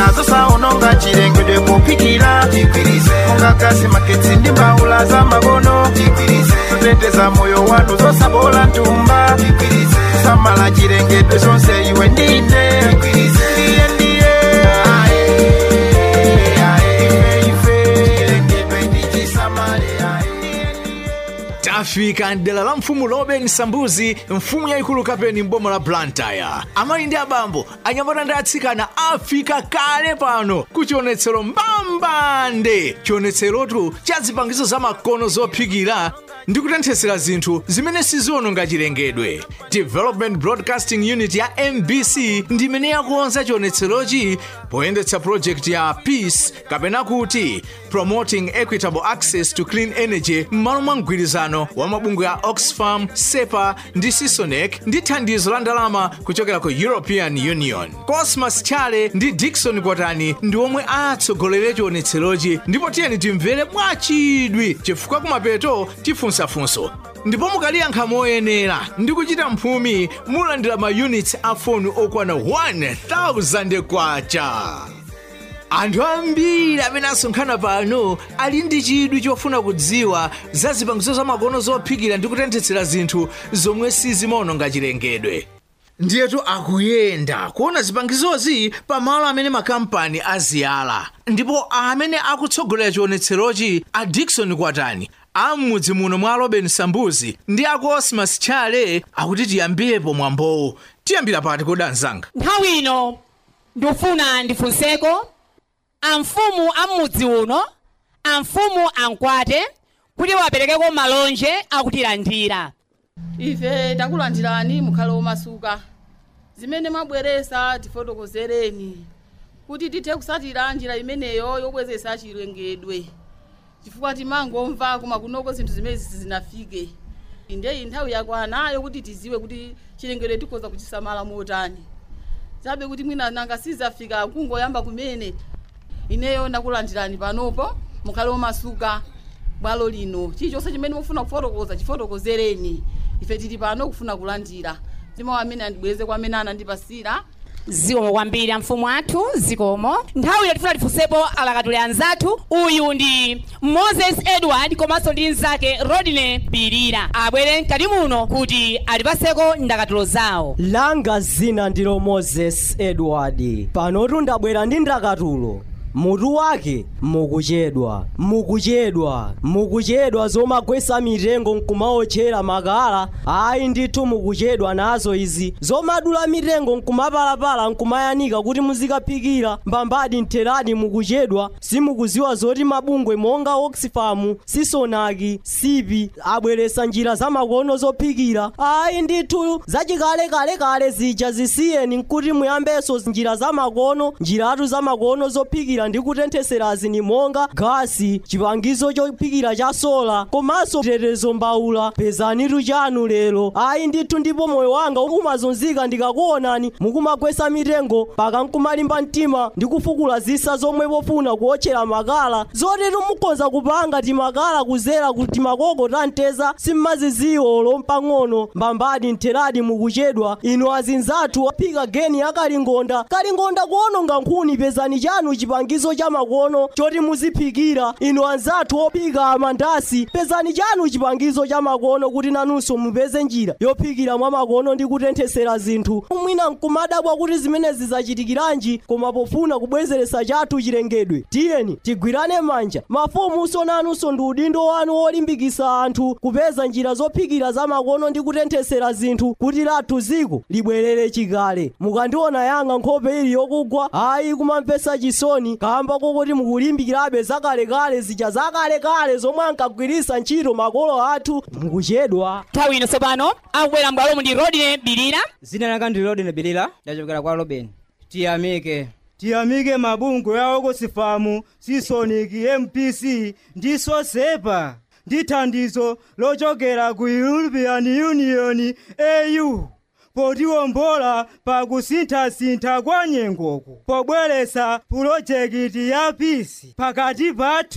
nazo saononga chilengedwe popikira monga gasi magetsi ndi mbawula za makono zoteteza moyo wanu zosabola ntumba samala chilengedwe zonse iwe ndine ndiye ndiye ae, ae, ife ife chilengedwe ndichisamale ae ndiye ndiye tafika mdera la mfumu loben sambuzi mfumu yayikulu kapeni m'boma la blantyre amayi ndi abambo anyamata ndi atsikana afika kale pano ku chionetsero mbambande chionetserotu cha zipangizo za makono zophikira ndi kutenthesera zinthu zimene siziononga chilengedwe development broadcasting unit ya mbc ndi imene yakonza chionetserochi poyendetsa project ya peace kapena kuti promoting equitable access to clean energy m'malo mwa mgwirizano wa mabungwe ya oxfam sepa ndi sisonec ndi thandizo la ndalama kuchokera ku european union cosmas chale ndi dikson kwatani ndi omwe atsogolere chionetserochi ndipo tiyeni timvere mwachidwi chifukwa kumapeto tifunsafunso ndipo mukaliyankha moyenera ndi kuchita mphumi mulandira ma units a foni okwana 1000 kwacha anthu ambiri amene asonkhana pano ali ndi chidwi chofuna kudziwa za zipangizo zamakono zophikira ndi kutenthetsera zinthu zomwe sizimaononga chilengedwe ndiyetu akuyenda kuona zipangizozi pamalo amene makampani aziyala ndipo amene akutsogolera chionetserochi a dikson kwatani am'mudzi muno mwa robin sambuzi ndi aku osmas chale akuti tiyambirepo mwambowu tiyambira pati kodi anzanga nthawi ino ndifuna ndifunseko amfumu am'mudzi uno amfumu ankwate kuti waperekeko malonje akutilandira ife takulandirani mukhale omasuka zimene mwabweresa tifotokozereni kuti tithe kusatira njira imeneyo yobwezesa chilengedwe chifukwa timangomva koma kunoko zinthu zimene sizinafike indeyi nthawi yakwanayo kuti tiziwe kuti chilengedwe tikhoza kuchisamala motani zabe kuti mwina nanga sizafika kungoyamba kumene ineyo ndakulandirani panopo mukhale omasuka bwalo lino chilichonse chimene mufuna kufotokoza chifotokozereni ife tili pano kufuna kulandira ndimawo amene andibweze kwa amene anandipasira zikomo kwambiri amfumu athu zikomo nthawi ino tifuna tifunsepo alakatule anzathu uyu ndi moses edward komanso ndi mnzake rodine bilira abwere mkati muno kuti atipaseko ndakatulo zawo langa zina ndilo moses edward panotu ndabwera ndi ndakatulo mutu wake mukuchedwa mukuchedwa mukuchedwa zomagwesa mitengo nkumaotchera makala ayi ndithu mukuchedwa nazo izi zomadula mitengo nkumapalapala nkumayanika kuti muzikaphikira mbambadi mtheradi mukuchedwa simukuziwa zoti mabungwe monga oxfam sisonaki sipi abweresa njira zamakono zophikira ayi ndithu zachikalekalekale zija zisiyeni nkuti muyambenso njira zamakono njiratu zamakono zophikira ndi kutentheserazi ni monga gasi chipangizo chophikira cha sola komanso tetezo mbawula pezanitu chanu lero ayi ndithu ndipo moyo wanga umazunzika ndikakuonani mukumagwesa mitengo paka nkumalimba mtima ndi kufukula zisa zomwe pofuna kuotchera makala zotetu mukhoza kupanga timakala kuzera kuti makoko tanteza simmaziziwo lompang'ono mbambadi mtheradi mukuchedwa inu azinzathu aphika geni ya kalingonda kalingonda kuononga nkhuni pezani chanu chipangizo cha makono choti muziphikira inu anzathu ophika amandasi pezani chanu chipangizo cha makono kuti nanunso mupeze njira yophikira mwa makono ndi kutenthesera zinthu mwina nkumadabwa kuti zimenezi zachitikiranji koma pofuna kubwezeresa chathu chilengedwe tiyeni tigwirane manja mafumunso nanunso ndi udindo wanu wolimbikisa anthu kupeza njira zophikira za makono ndi kutenthesera zinthu kuti lathu ziko libwerere chikale mukandiona yanga nkhope ili yokugwa ayi kumamvesa chisoni kamba kokuti mukulimbikirabe zakalekale zija zakalekale zomwe ankagwirisa ntchito makolo athu mukuchedwa nthawi ino tsopano akubwera m'bwalomu ndi rodine bilira zina langa ndi rodine bilira ndachokera kwa robin tiyamike tiyamike mabungwe ya oxfam sisoniki mpc ndi sosepa ndi thandizo lochokera ku european union au potiwombola pa kusinthasintha kwa nyengoku pobweresa pulojekiti ya pisi pakati pathu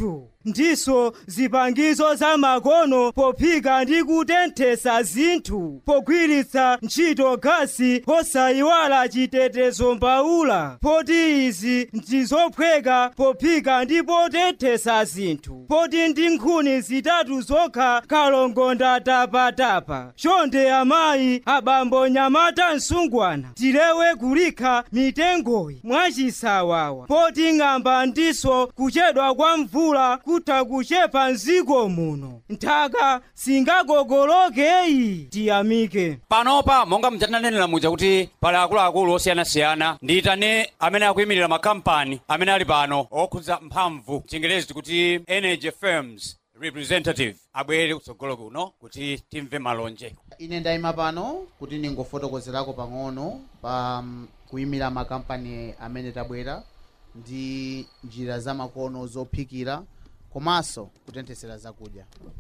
ndiso zipangizo za makono pophika ndi kutenthesa zinthu pogwiritsa ntchito gasi posayiwala chitetezo mbaula poti izi ndizophweka pophika ndi potenthesa zinthu poti ndi nkhuni zitatu zokha kalongonda tapatapa chonde amayi abambo nyamata msungwana tilewe kulikha mitengoyi mwachisawawa poti ng'amba ndiso kuchedwa kwa mvula kutha kuchepa mziko muno nthaka singagogolokeyi tiyamike panopa monga mtananenera muja kuti pali akuluakulu osiyanasiyana ndiyitane amene akuyimirira makampani amene ali pano okhudza mphamvu chingerezi tikuti energy firms representative abwere kutsogolo kuno kuti timve malonje ine ndayima pano kuti ningofotokozerako pang'ono pa um, kuyimira makampani amene tabwera ndi njira zamakono zophikira komanso kutenthesera zakudya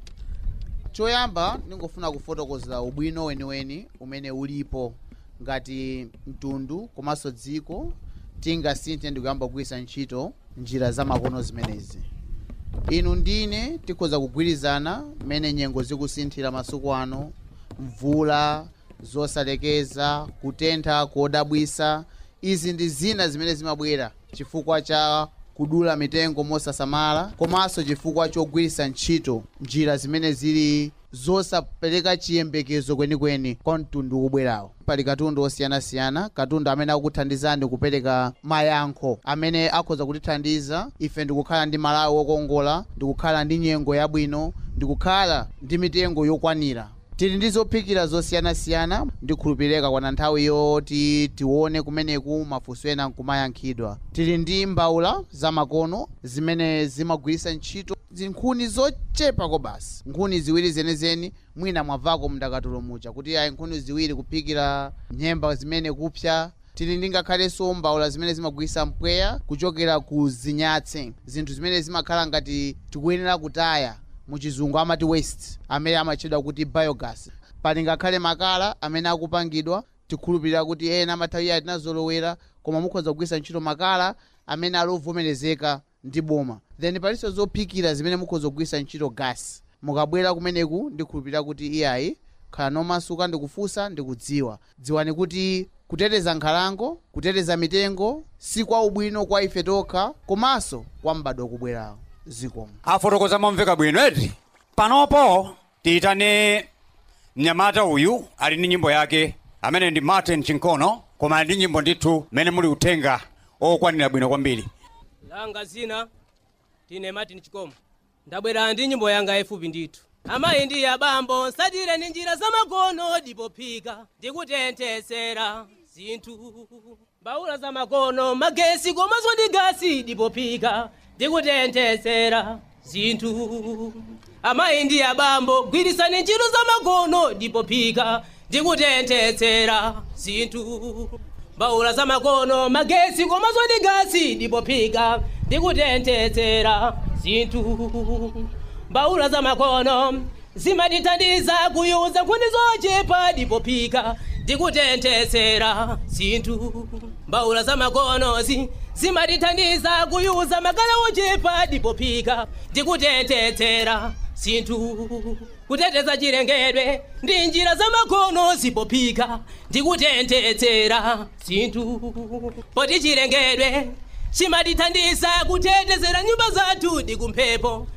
choyamba ningofuna kufotokozera ubwino weniweni umene ulipo ngati mtundu komanso dziko tingasinthe ndikuyamba kugwiritsa ntchito njira zamakono zimenezi inu ndine tikhoza kugwirizana mmene nyengo zikusinthira masiku ano mvula zosalekeza kutentha kodabwisa izi ndi zina zimene zimabwera chifukwa cha kudula mitengo mosasamala komanso chifukwa chogwiritsa ntchito njira zimene zili zosapereka chiyembekezo kwenikweni kwa mtundu ubwerawo pali katundu osiyanasiyana katundu amene akuthandizani kupereka mayankho amene akhoza kutithandiza ife ndikukhala ndi malawi wokongola ndikukhala ndi nyengo yabwino ndikukhala ndi mitengo yokwanira tili ndi zophikira zosiyanasiyana ndikhulupireka kwana nthawi yoti tione kumeneku mafunso ena nkumayankhidwa tili ndi mbawula zamakono zimene zimagwiritsa ntchito zinkhuni zochepako basi nkhuni ziwiri zenezeni mwina mwavako mndakatulo mucha kuti ayi nkhuni ziwiri kuphikira nyemba zimene kupsa tili ndi ngakhalenso mbawula zimene zimagwiritsa mpweya kuchokera ku zinyatse zinthu zimene zimakhala ngati tikuyenera kutaya muchizungu amati waste amene amatchedwa kuti biogas pali ngakhale makala amene akupangidwa tikhulupirira kuti ena amathawi ati tinazolowera koma mukhoza kugwiritsa ntchito makala amene ali ovomerezeka ndi boma then palinso zophikira zimene mukhoza kugwiritsa ntchito gas mukabwera kumeneku ndikhulupirira kuti iyayi khala nomasuka ndikufunsa ndikudziwa dziwani kuti kuteteza nkhalango kuteteza mitengo si kwa ubwino kwa ife tokha komanso kwa mbadwo wakubwerawo zikomo afotokoza momveka bwino eti panopo tiyitane mnyamata uyu ali ndi nyimbo yake amene ndi martin chinkono koma ali ndi nyimbo ndithu mmene muli uthenga okwanira bwino kwambiri langa zina tine martin chikomo ndabwera ndi nyimbo yanga yayifupi ndithu amayi ndi abambo nsatire ndi njira zamakono ndipophika ndikutenthesera zinthu mbawula zamakono magesi komanso ndi gasi ndipophika ndikutenthesera zinthu amayi ndi abambo gwirisani ntchito zamakono ndipophika ndikutenthesera zinthu mbawula zamakono magesi komanso ndi gasi ndipophika ndikutenthesera zinthu mbawula zamakono zimatithandiza kuyuza nkhuni zochepa ndipophika ndikutenthesera zinthu mbawula zamakonozi zimatithandiza kuyuza makala ochepa ndipophika ndikutenthesera zinthu kuteteza chilengedwe ndi njira zamakono zipophika ndikutenthesera zinthu poti chilengedwe chimatithandiza kutetezera nyumba zathu ndi kumphepo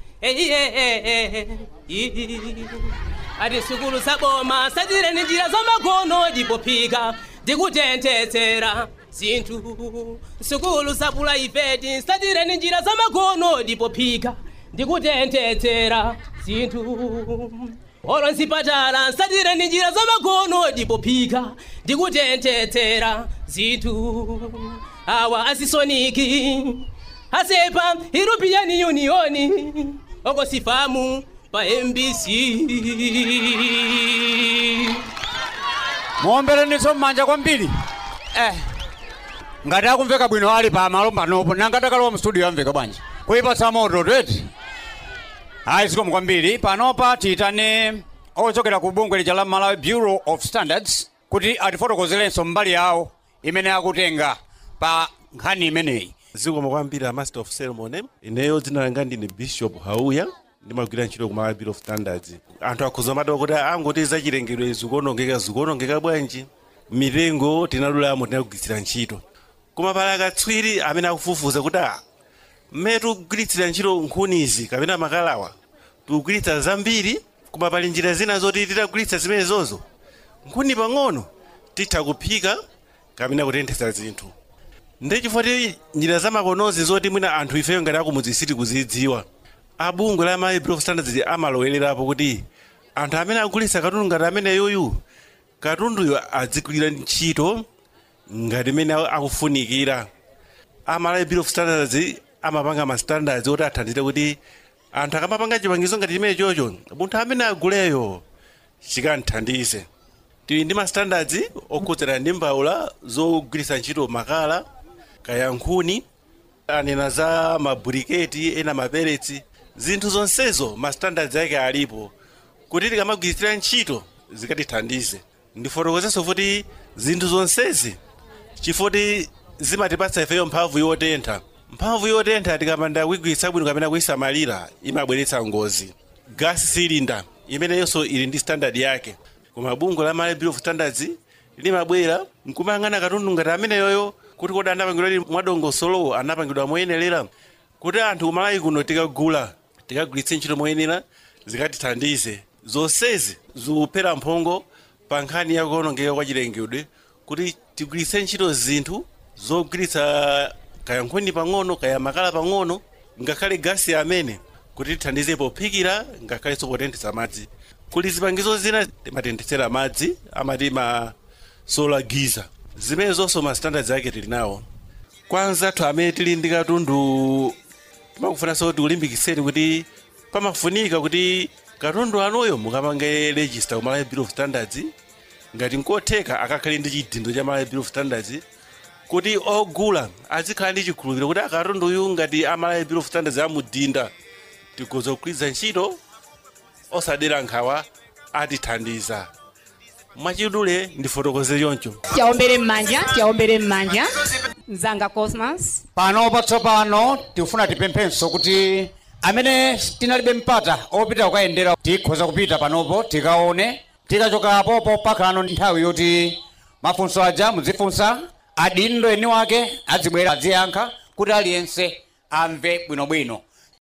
ati sukulu saboma satire ndi njira zamakono ndipophika ndikutenthesera zinthu sukulu sapula ifeti satire ndi njira zamakono ndipophika ndikutenthesera zinthu olo nsipatala nsatire ndi njira zamakono ndipophika ndikutenthesera zinthu awa asisoniki asepa european union okosifamu pa mbc muombereninso mmanja kwambiri eh ngati akumveka bwino ali pa malo panopo nanga takalowa mstudio amveka bwanji kuipatsa moto tweti ayi zikomo kwambiri panopa tiyitane ochokera ku bungwe lija la malawi bureau of standards kuti atifotokozerenso mbali yawo imene akutenga pa nkhani imeneyi zikomo kwambiri a master of ceremony ineyo dzina langa ndine bishop hauya ndimagwira ntchito ku malawi bureau of standards anthu akhuza madawa kuti angoti zachilengedwe zikuonongeka zikuonongeka bwanji mitengo tinadulamo tinakugwiritsira ntchito koma pali akatswiri amene akufufuza kuti a mmene tikugwiritsira ntchito nkhunizi kapena makalawa tikugwiritsa zambiri koma pali njira zina zoti titagwiritsa zimenezozo nkhuni pang'ono titha kuphika kapena kutenthetsa zinthu ndechifukwa ti njira zamakonozi zoti mwina anthu ifeyo ngati akumudzi sitikuzidziwa abungwe la malawi bureau of standards amalowelerapo kuti anthu amene agulitsa katundu ngati amene yoyu katunduyo adzigwira ntchito ngati imene akufunikira amalawi bureau of standards amapanga ma standards oti athandize kuti anthu akamapanga chipangizo ngati chimene chocho munthu amene aguleyo chikanthandize tili ndi ma standards okhudzana ndi mbawula zogwiritsa ntchito makala kaya nkhuni anena za maburiketi ena maperetsi zinthu zonsezo ma standards ake alipo kuti tikamagwiritsira ntchito zikatithandize ndifotokozenso kuti zinthu zonsezi chifoti zimatipatsa ifeyo mphamvu yotentha mphamvu yotentha tikamanda kuigwiritsa bwino kapena kuisamalira imabweretsa ngozi gas cylinder imeneyonso ili ndi standard yake koma bungwe la malawi bureau of standards limabwera nkumayang'ana katundu ngati ameneyoyo kuti kodi anapangidwa mwadongosolo anapangidwa moyenerera kuti anthu kumalawi kuno tikagula tikagwiritse ntchito moyenera zikatithandize zonsezi zikuphera mphongo pa nkhani ya kuonongeka kwa chilengedwe kuti tigwiritse ntchito zinthu zogwiritsa kaya nkhuni pang'ono kaya makala pang'ono ngakhale gasi amene kuti tithandize pophikira ngakhalenso potenthetsa madzi kuli zipangizo zina timatenthetsera madzi amati ma solar giza zimene zonso ma standards ake tili nawo kwanza anthu amene tili ndi katundu timakufunanso kuti ulimbikitseni kuti pamafunika kuti katundu anuyo mukapange register ku malawi bureau of standards ngati nkotheka akakhale ndi chidindo cha malawi bureau of standards kuti ogula azikhala ndi chikhulupiriro kuti akatunduyu ngati amalawi bureau of standards amudinda tikhoza kugwiritsa ntchito osadera nkhawa atithandiza mwachidule ndifotokoze choncho tiaombere m'manja tiaombere m'manja mzanga cosmas pano patsopano tikufuna tipemphenso kuti amene tinalibe mpata opita kukayendera tikhoza kupita panopo tikaone tikachoka popo pakhalano nthawi yoti mafunso aja muzifunsa adindo eni wake adzibwera adziyankha kuti aliyense amve bwinobwino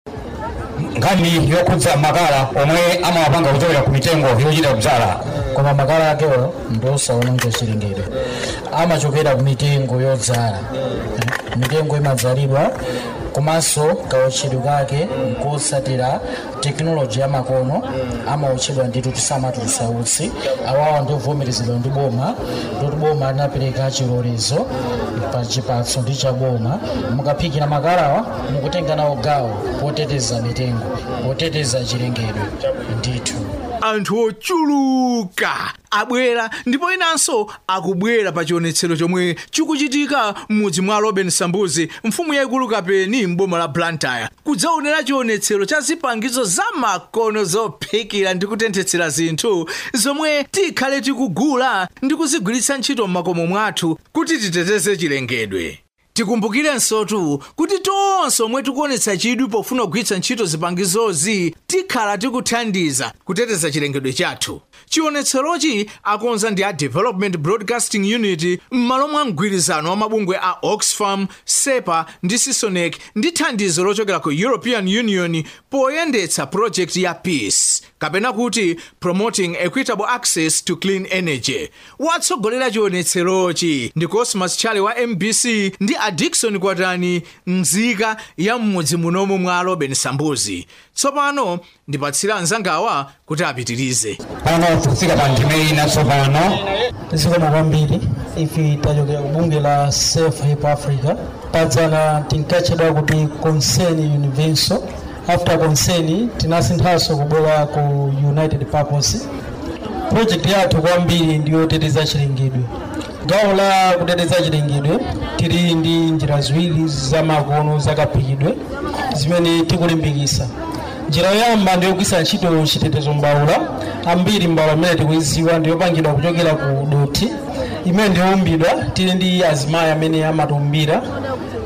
nkhani yokhudza makala omwe amawapanga kuchokera ku mitengo yochita kudzala koma makala akewo ndiosaononga chilengedwe amachokera ku mitengo yodzala mitengo imadzalidwa komanso kautchedwe kake nkosatira tekinoloji ya makono amautchedwa nditu tisamati tisautsi awawa ndiovomerezedwa ndi boma ndoti boma linapereka chilolezo pa chipatso ndi cha boma mukaphikira makalawa mukutenga nawo gawo poteteza mitengo poteteza chilengedwe ndithu anthu ochuluka abwera ndipo inanso akubwera pa chionetsero chomwe chikuchitika m'mudzi mwa robin sambuzi mfumu yaikulu kapeni m'boma la blantyre kudzaonera chionetsero cha zipangizo za makono zophikira ndi kutenthetsera zinthu zomwe tikhale tikugula ndi kuzigwiritsa ntchito m'makomo mwathu kuti titeteze chilengedwe tikumbukirensotu kuti tonse omwe tikuonetsa chidwi pofuna kugwiritsa ntchito zipangizozi tikhala tikuthandiza kuteteza chilengedwe chathu chionetserochi akonza ndi a development broadcasting unit m'malo mwa mgwirizano wa mabungwe a oxfam sepa ndi sisonec ndi thandizo lochokera ku european union poyendetsa project ya peace kapena kuti promoting equitable access to clean energy watsogolera chionetserochi ndi cosmas chale wa mbc ndi a dikson kwatani mzika ya m'mudzi munomu mwa robin sambuzi tsopano ndipatsira anzangawa kuti apitirize pano tikufika pa ndime ina tsopano tizikoma kwambiri ife tachokera ku bunge la safe hip africa padzana tinkatchedwa kuti concern universal after concern tinasinthanso kubwera ku united purpose project yathu kwambiri ndiyoteteza chilengedwe gawo la kuteteza chilengedwe tili ndi njira ziwiri zamakono zakaphikidwe zimene tikulimbikisa njira yoyamba ndiyogwisa ntchito chitetezo mbawula ambiri mbawula imene tikuiziwa ndiyopangidwa kuchokera ku doti imene ndiyoumbidwa tili ndi azimayi amene amatiumbira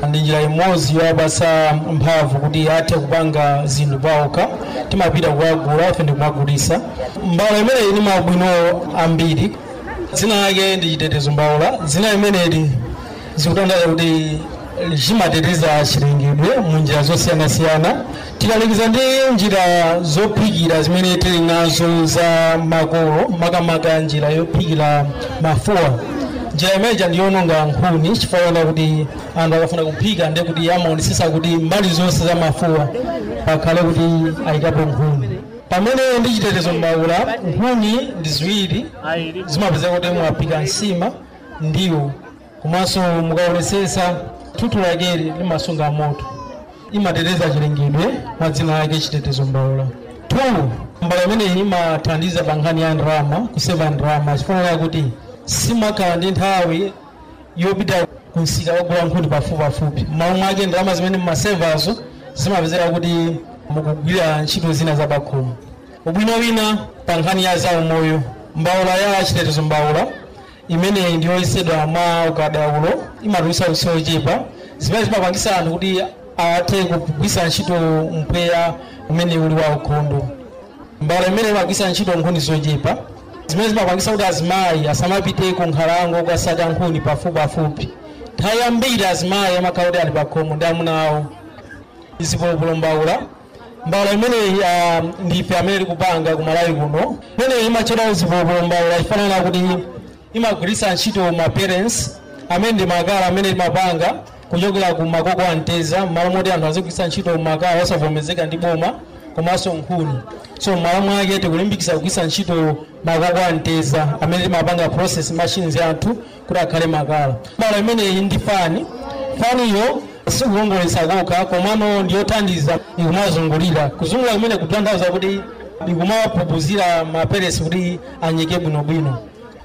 ndi njira imodzi yowapatsa mphamvu kuti athe kupanga zinthu pawokha timapita kukagula ife ndikumagulisa mbawula imeneyi ili mabwino ambiri dzina lake ndi chitetezo mbawula dzina limeneli zikutanthauza kuti chimateteza chilengedwe mu njira zosiyanasiyana tikalikiza ndi njira zophikira zimene tili nazo za makolo makamaka njira yophikira mafuwa njira imeneja ndiyononga nkhuni chifukwa kuti anthu akafuna kuphika ndiye kuti amaonesesa kuti mbali zonse za mafuwa pakhale kuti ayikapo nkhuni pamene ndi chitetezo mbawula nkhuni ndi ziwiri zimapezeka kuti mwaphika nsima ndiwo komanso mukaonesesa thupi lakeli limasunga moto imateteza chilengedwe mwa dzina lake chitetezo mbawula two mbawula imeneyi imathandiza pa nkhani ya ndalama kuseva ndalama chifukwa kuti simakhala ndi nthawi yopita kunsika kugula nkhuni pafupipafupi m'malo mwake ndalama zimene mmasevazo zimapezeka kuti mukugwira ntchito zina za pakhomo ubwino wina pa nkhani ya zaumoyo mbawula ya chitetezo mbawula imeneyi ndiyoyesedwa mwa ukadaulo imatulutsa utsi ochepa zimene zimapangisa anthu kuti athe kugwisa ntchito mpweya umene uli wa ukhondo mbawula imene imagwisa ntchito nkhuni zochepa zimene zimapangisa kuti azimayi asamapite ku nkhalango kukasaka nkhuni pafupipafupi nthawi yambiri azimayi amakhala kuti ali pakhomo ndi amuna awo zipolopolo mbawula mbawula imeneyi uh, ndife amene tikupanga ku malawi kuno imeneyi imatchedwa zipolopolo mbawula ifanana kuti imagwiritsa ntchito ma parents amene ndi makala amene timapanga kuchokera ku makoko a mteza m'malo moti anthu azigwiritsa ntchito makala osavomerezeka ndi boma komanso nkhuni so m'malo mwake tikulimbikitsa kugwiritsa ntchito makoko a mteza amene timapanga process machines athu kuti akhale makala mbawula imeneyi ndi fani faniyo sikukongoletsa kokha komano ndiyothandiza ikumazungulira kuzungulira kumene kutanthauza kuti ikumapupuzira maperesi kuti anyeke bwinobwino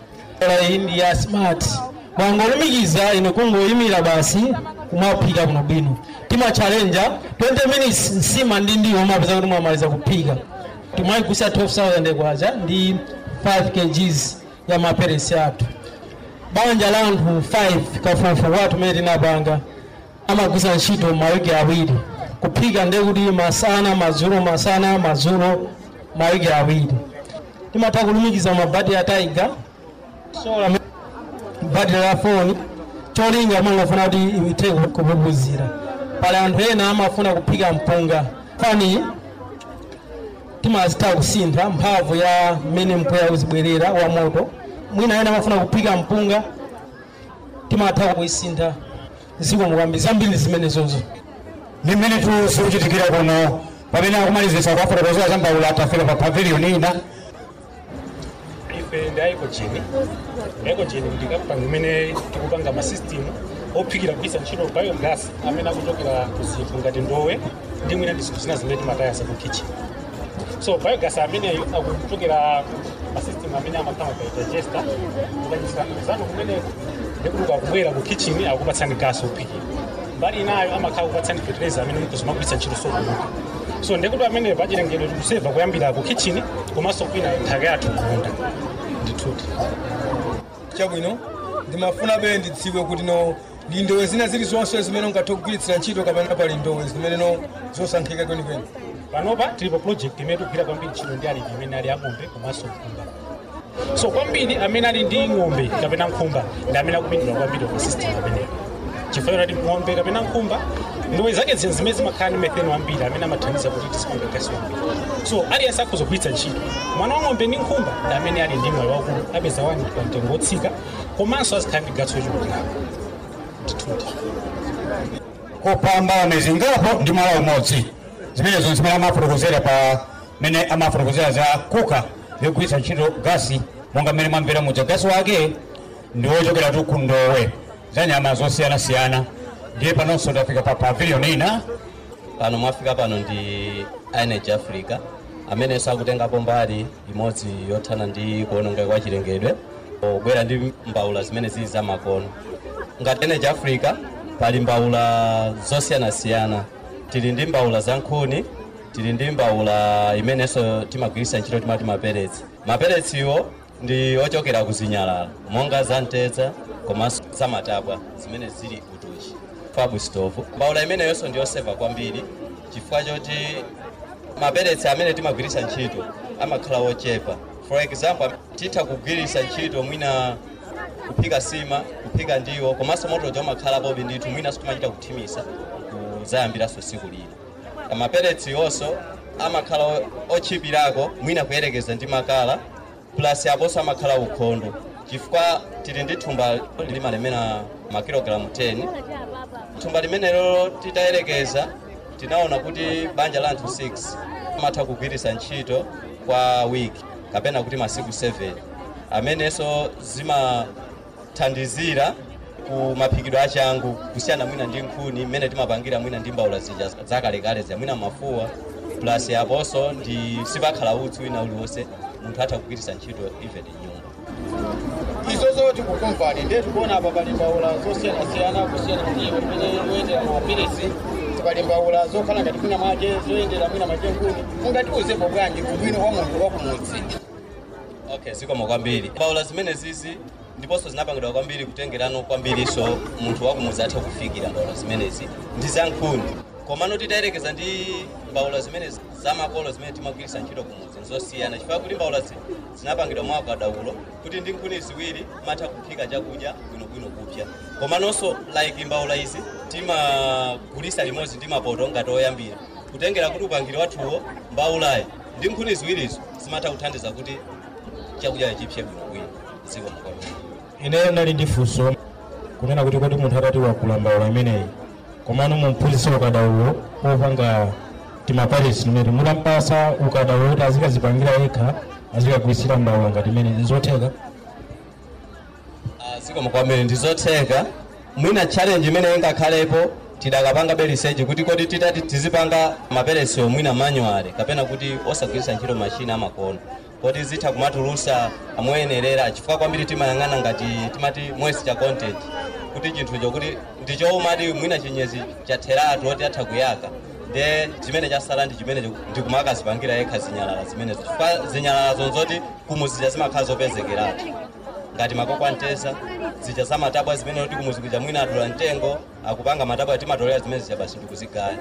iyi ndi ya smart mwangolumikiza ine kungoyimira basi kumaphika bwinobwino timachallenja 20 minutes nsima ndi ndiwo mapeza kuti mwamaliza kuphika timayigwisa 12000 kwacha ndi 5 kgs ya maperesi athu banja la anthu 5 kafukufuku athu mene tinapanga amagwisa ntchito mawiki awiri kuphika ndiye kuti masana madzulo masana madzulo mawiki awiri timatha kulumikiza mabati ya taiga sola bati la foni cholinga amangofuna kuti ithe kupupuzira pali anthu ena amafuna kuphika mpunga fani timazitha kusintha mphamvu ya mmene mpweya uzibwerera wa moto mwina ena amafuna kuphika mpunga timatha kuisintha ziko mukwambiri zambiri zimenezozo ndi mmene tikuchitikira kuno pamene akumalizisa kuafotokozera za mbawula atafika pa pavilion ina ife ndi aikochini aikochini ndi kampani imene tikupanga masystem ophikira kugwisa ntchito biogas amene akuchokera ku zinthu ngati ndowe ndi mwina ndi zinthu zina zimene timatayasa ku kitchen so biogas ameneyo akuchokera masystem amene amakhala pa digester ukachisa zanu kumeneko ndikuti akubwera ku kitchen akupatsani gas ophikira mbali inayo amakhala kupatsani fertilizer amene mukuzimagwisa ntchito sokuluka so ndikuti amene pachilengedwe tikuseva kuyambira ku kitchen komanso kwina nthaka yathu kunda ndithuti chabwino ndimafuna be ndidziwe kuti no ndi ndowe zina zilizonse zimene ungathe kugwiritsira ntchito kapena pali ndowe zimene no zosankhika kwenikweni panopa tili pa project imene tikugwira kwambiri ntchito ndi alimi amene ali ang'ombe komanso nkhumba so kwambiri amene ali ndi ng'ombe kapena nkhumba ndi amene akupindula kwambiri pa system ameneyo chifukwa kuti ng'ombe kapena nkhumba ndowe zake zina zimene zimakhala ndi methane wambiri amene amathandiza kuti tisipange gasi wambiri so aliyense akuzogwiritsa ntchito mwana wa ng'ombe ndi nkhumba ndi amene ali ndi moyo wakulu apeza wani pa mtengo wotsika komanso azikhala ndi gatsi wochulukirapo ndithuti kopamba mezi ngapo ndi mwala umodzi zimenezo zimene amafotokozera pa mene amafotokozera za kuka yogwiritsa ntchito gasi monga mmene mwamvera muja gasi wake ndi wochokera tu ku ndowe za nyama zosiyanasiyana ndiye panonso tafika pa pavilion ina pano mwafika pano ndi energy africa amene sakutengapo mbali imodzi yothana ndi kuonongeka kwa chilengedwe pobwera ndi mbawula zimene zili za makono ngati energy africa pali mbawula zosiyanasiyana tili ndi mbawula za nkhuni tili ndi mbawula imenenso timagwiritsa ntchito timati maperetsi maperetsiwo ndi ochokera kuzinyalala monga za mtedza komanso za matabwa zimene zili utuchi fab stove mbawula imeneyonso ndiyosepa kwambiri chifukwa choti mapeletsi amene timagwiritsa ntchito amakhala wochepa for example titha kugwiritsa ntchito mwina kuphika sima kuphika ndiwo komanso motoja umakhalapobe ndithu mwina sitimachita kuthimisa kuzayambiranso tsiku lina mapeletsi yonso amakhala o- otchipirako mwina kuyerekeza ndi makala plus aponso amakhala ukhondo chifukwa tili ndi thumba limalemera makilogalamu 10 thumba limenelo titayerekeza tinaona kuti banja la anthu 6 amatha kugwiritsa ntchito kwa wiki kapena kuti masiku 7 amenenso zimathandizira ku maphikidwe achangu kusiyana mwina ndi nkhuni mmene timapangira mwina ndi mbawula zija zakalekale zya mwina mafuwa plus aponso ndi sipakhala utsi wina uliwonse munthu atha kugwiritsa ntchito even nyumba izo zoti kukumvani ndiye tikuona apa pali mbawula zosiyanasiyana kusiyana ndiwo pamene zoyendera mapilisi pali mbawula zokhala ngati mwina mwache zoyendera mwina mwache nkhuni mungatiuzepo bwanji ubwino wa munthu wakumudzi okay zikomo kwambiri mbawula zimene zizi ndiponso zinapangidwa kwambiri kutengerano kwambiriso munthu wakumudzi atha kufikira mbawula zimenezi ndi za nkhuni komano titayerekeza ndi mbawula zimene zamakolo zimene timagwiritsa ntchito kumudzi nzosiyana chifukwa kuti mbawula zi zinapangidwa mwa ukadaulo kuti ndi nkhuni ziwiri matha kuphika chakudya bwinobwino kupya komanonso like mbawula izi timagulisa limodzi ndi mapoto ngati oyambira kutengera kuti upangiri wathuwo mbawulayi ndi nkhuni ziwirizo zimatha kuthandiza kuti chakudya chipse bwinobwino zikomo kwambiri ine nali ndi funso kunena kuti kodi munthu atati wakula mbawula imeneyi komano mumphunzitse ukadaulo opanga timapalisi limene munampasa ukadaulo kuti azikazipangira yekha azikagwirisira mbawula ngati imene nzotheka Ah, zikomo kwambiri ndizotheka mwina challenge imene ingakhalepo tidakapanga beliseji kuti kodi titati tizipanga mapelesiwo mwina manual kapena kuti osagwiritsa ntchito mashina amakono kodi zitha kumatulusa amoyenerera chifukwa kwambiri timayang'ana ngati timati moisture content kuti chinthucho kuti ndichomati mwina chinyezi chatheratu oti atha kuyaka nde chimene chasala ndi chimene ndikumakazipangirira yekha zinyalala zimenezo chifukwa zinyalala zonzoti kumuzija zimakhala zopezekeratu ngati makoko antesa zija za matabwa zimene kuti kumuzikuja mwina adula mtengo akupanga matabwa timatolera zimene zija basi ndikuzigaya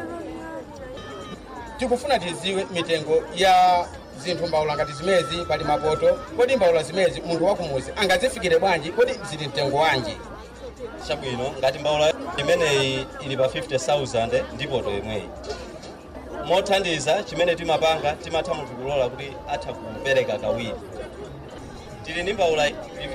tikufuna tiziwe mitengo ya zinthu mbawula ngati zimezi pali mapoto kodi mbawula zimezi munthu wakumudzi angazifikire bwanji kodi zili mtengo wanji chabwino ngati mbawula imeneyi ili pa 50000 ndi poto imweyi mothandiza chimene timapanga timatha munthu kulola kuti atha kupereka kawiri tili ndi mbawula ili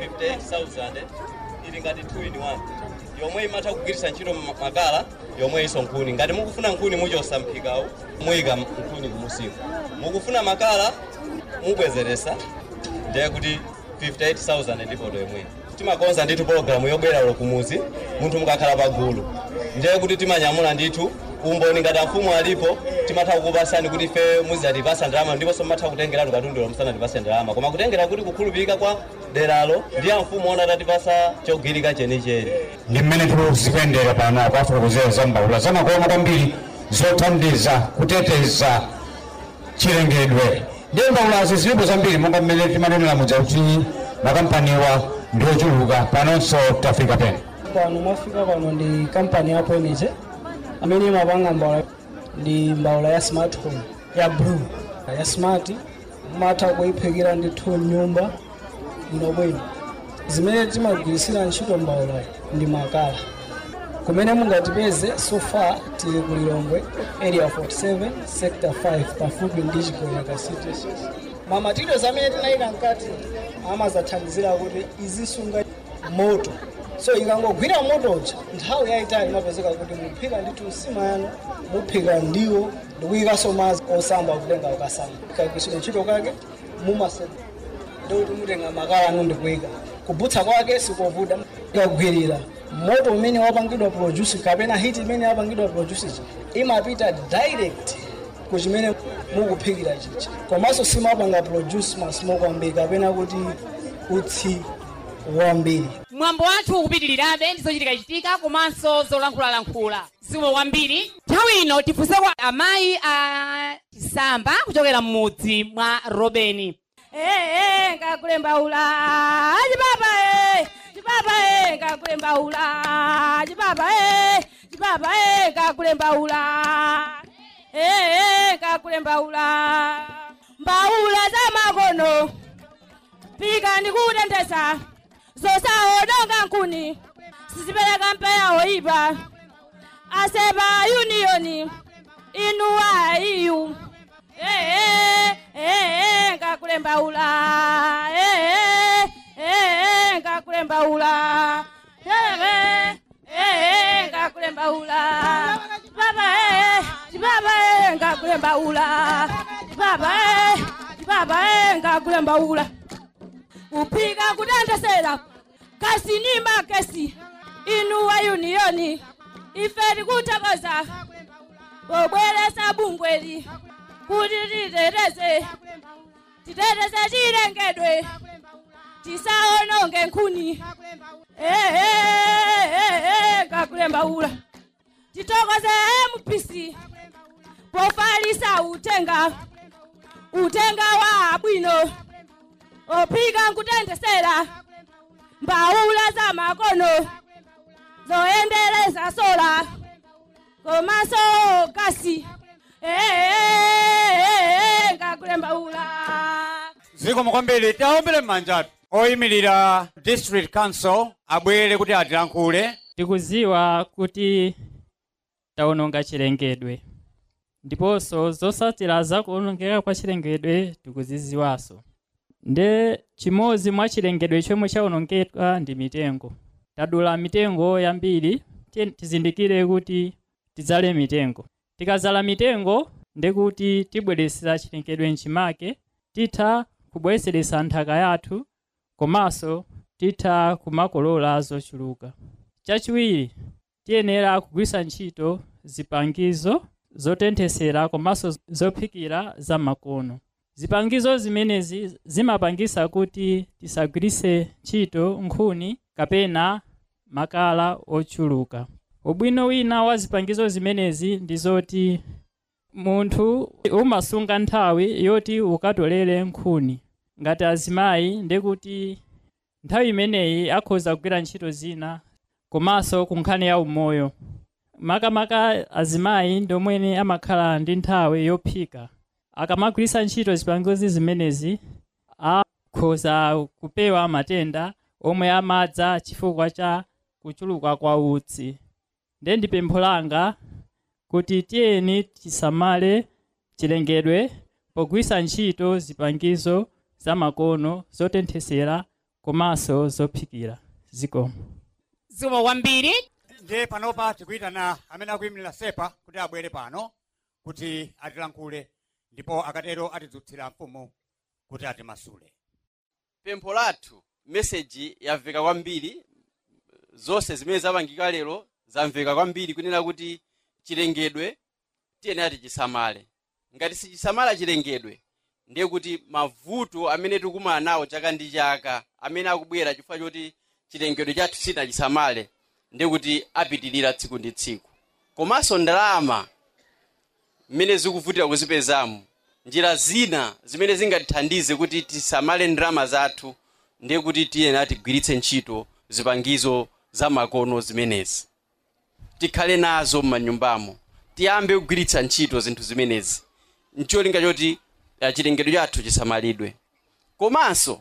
58000 ili ngati 2 in 1 yomwe imatha kugwiritsa ntchito ma- makala yomwe iso nkhuni ngati mukufuna nkhuni muchosa mphikawu muyika nkhuni kumusiku mukufuna makala mubwezeresa ndiye kuti 58000 ndi poto imweyi timakonza ndithu pologalamu yobwera ulo kumuzi munthu mukakhala pagulu ndiye kuti timanyamula ndithu umboni ngati amfumu alipo timatha kukupasani kuti ife muzatipasa ndalama ndiponso mumatha kutengeratu katundulo musanatipase ndalama koma kutengera kuti kukhulupirika kwa deralo ndi amfumu ona atatipasa chogwirika chenicheni ndi mmene tikuzikuyendera pano kwafotokozera za mbawula zamakono kwambiri zothandiza kuteteza chilengedwe ndiye mbawulazi zilipo zambiri monga mmene timanenera mudza kuti makampaniwa ndi ochuluka panonso tafika pena pano mwafika pano ndi kampani ya Poeniche amene imapanga mbawula ndi mbawula ya smart home ya blue ya smart matha kuyiphikira ndithu nyumba bwinobwino zimene timagwirisira ntchito mbawula ndi makala kumene mungatipeze so far tili ku lilongwe area 47 sector 5 pafupi ndi chigoyaka city mamatirials amene tinayika mkati amazathandizira kuti izisunga moto so ikangogwira motoja nthawi yayitali imapezeka kuti muphika ndithu nsima yanu muphika ndiwo ndikuyikaso madzi osamba kutenga ukasamba kagwirisira ntchito kake mumase ndikuti mutenga makala anu ndikuyika kubutsa kwake sikovuta ikagwirira moto umene wapangidwa produce kapena hiti imene yapangidwa produce chi imapita direct kuchimene mukuphikira chicha komanso simapanga produce masmoke ambiri kapena kuti utsi wambiri mwambo wathu ukupitirirabe ndizochitika chitika komanso zolankhulalankhula zikomo kwambiri nthawi ino tifunse kwa amayi a chisamba kuchokera m'mudzi mwa robeni ee ngakule mbawula chipapa e chipapa e ngakule mbawula chipapa e chibaba e kakule mbaula e kakule mbaula mbaula za makono pika ndikutendesa zosaononga nkuni sizipereka mpeya oyipa asepa unioni inuwa iyu ee ee kakule mbaula ee ee kakule mbaula ee ee kakule mbaula baba ee baba ee kakule mbaula baba ee baba ee kakule mbaula kupika kutendesera kasi ni makesi inuwa unioni ife tikuthokoza pobweresa bungweli kuti titeteze titeteze chilengedwe tisaononge nkhuni ehe kakule mbaula titokoze mpc pofalisa utenga utenga wa bwino ophika nkutendesera mbaula za makono zoyendeleza sola komaso kasi ehe kakule mbaula zikomo kwambiri taombere m'manjatu oyimirira district council abwere kuti atilankhule tikuziwa kuti taononga chilengedwe ndiponso zotsatira za kuonongeka kwa chilengedwe tikuziziwanso nde chimodzi mwa chilengedwe chomwe chaonongeka ndi mitengo tadula mitengo yambiri tiye tizindikire kuti tidzale mitengo tikazala mitengo ndekuti tibweresera chilengedwe mchimake titha kubweseresa nthaka yathu komanso titha kumakolola zochuluka chachiwiri tiyenera kugwisa ntchito zipangizo zotenthesera komanso zophikira za makono zipangizo zimenezi zimapangisa kuti tisagwirise ntchito nkhuni kapena makala ochuluka ubwino wina wa zipangizo zimenezi ndi zoti munthu umasunga nthawi yoti ukatolere nkhuni ngati azimayi ndekuti nthawi imeneyi akhoza kugwira ntchito zina komanso ku nkhani ya umoyo makamaka azimayi ndomwene amakhala ndi nthawi yophika akamagwirisa ntchito zipangizo zimenezi akhoza kupewa matenda omwe amadza chifukwa cha kuchuluka kwa utsi nde ndi pempho langa kuti tiyeni tisamale chilengedwe pogwisa ntchito zipangizo zamakono zotenthesera komanso zophikira zikomo zikomo kwambiri ndiye panopa tikuyitana amene akuyimirira sepa kuti abwere pano kuti atilankhule ndipo akatero atidzutsira mfumu kuti atimasule pempho lathu meseji yamveka kwambiri zonse zimene zapangika lero zamveka kwambiri kunena kuti chilengedwe tiyenera tichisamale ngati sichisamala chilengedwe ndiye kuti mavuto amene tikumana nawo chaka ndi chaka amene akubwera chifukwa choti chilengedwe chathu sinachisamale ndiye kuti apitirira tsiku ndi tsiku komanso ndalama mmene zikuvutira kuzipezamo njira zina zimene zingatithandize kuti tisamale ndalama zathu ndiye kuti tiyenera tigwiritse ntchito zipangizo zamakono zimenezi tikhale nazo m'manyumbamo tiyambe kugwiritsa ntchito zinthu zimenezi ncholinga choti eh, chilengedwe chathu chisamalidwe komanso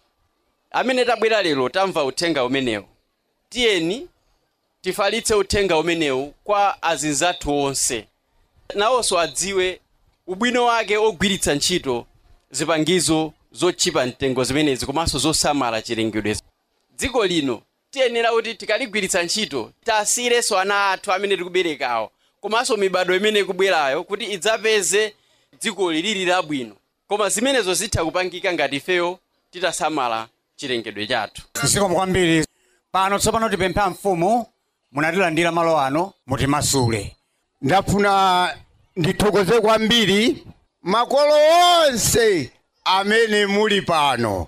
amene tabwera lero tamva uthenga umenewu tiyeni tifalitse uthenga umenewu kwa azinzathu onse nawonso adziwe ubwino wake ogwiritsa ntchito zipangizo zotchipa mtengo zimenezi komanso zosamala chilengedwe dziko lino tiyenera kuti tikaligwiritsa ntchito tasiyirenso ana athu amene tikuberekawo komanso mibado imene ikubwerayo kuti idzapeze dziko lilili labwino koma zimenezo zitha kupangika ngati ifeyo titasamala chilengedwe chathu zikomo kwambiri pano tsopano tipempha mfumu munatilandira malo ano mutimasule ndafuna ndithokoze kwambiri makolo onse amene muli pano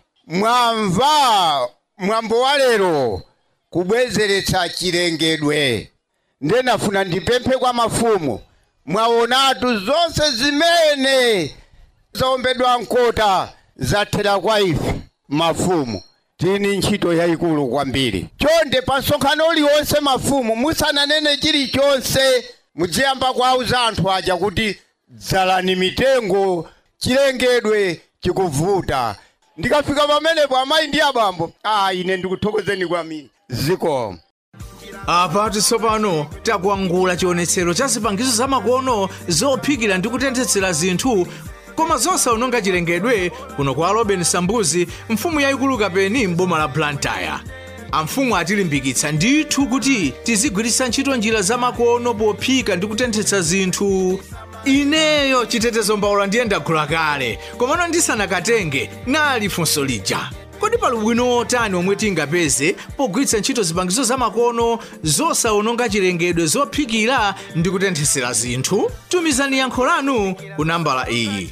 mwamva mwambo wa lero kubwezeretsa chilengedwe nde ndafuna ndipemphe kwa mafumu mwaonatu zonse zimene zaombedwa mkota zathera kwa ife mafumu tini ntchito yayikulu kwambiri chonde pa nsonkhano uliwonse mafumu musananene chilichonse muziyamba kwauza anthu aja kuti dzalani mitengo chilengedwe chikuvuta ndikafika pamenepo amayi ndi abambo a ine ndikuthokozeni kwambiri zikomo apa tsopano takwangula chionetsero cha zipangizo zamakono zophikira ndi kutenthetsera zinthu koma zosaononga chilengedwe kuno kwa robin sambuzi mfumu yayikulu kapeni m'boma la blantyre amfumu atilimbikitsa ndithu kuti tizigwiritsa ntchito njira zamakono pophika ndi kutenthetsa zinthu ineyo chitetezo mbawula ndiye ndagula kale komano ndisanakatenge nali funso lija kodi pali ubwino otani omwe tingapeze pogwiritsa ntchito zipangizo zamakono zosaononga chilengedwe zophikira ndi kutenthetsera zinthu tumizani yankho lanu ku nambala iyi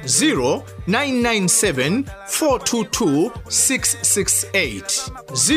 0997 422 668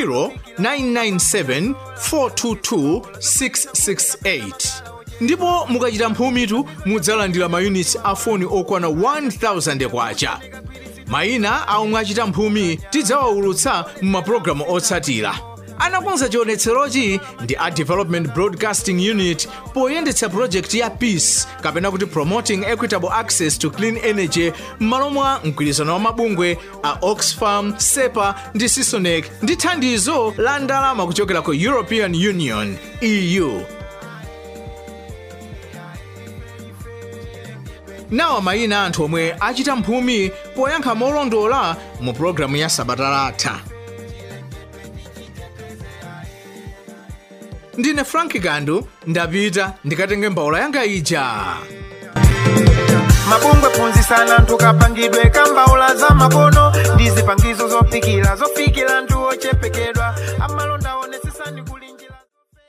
0997 422 668 ndipo mukachita mphumitu mudzalandira mayunitsi a foni okwana 1000 kwacha mayina a omwe achita mphumi tidzawaulutsa m'mapulogalamu otsatira anakonza chionetserochi ndi a development broadcasting unit poyendetsa project ya peace kapena kuti promoting equitable access to clean energy m'malo mwa mgwirizano wa mabungwe a oxfam sepa ndi sisonec ndi thandizo la ndalama kuchokera ku european union eu nawa mayina anthu omwe achita mphumi poyankha molondola mu pulogalamu ya sabata latha ndine frank gandu ndapita ndikatenge mbawula yanga ija mabungwe phunzitsani anthu kapangidwe kambaula za makono ndi zipangizo zophikira zofikira anthu ochepekedwa amalonda onese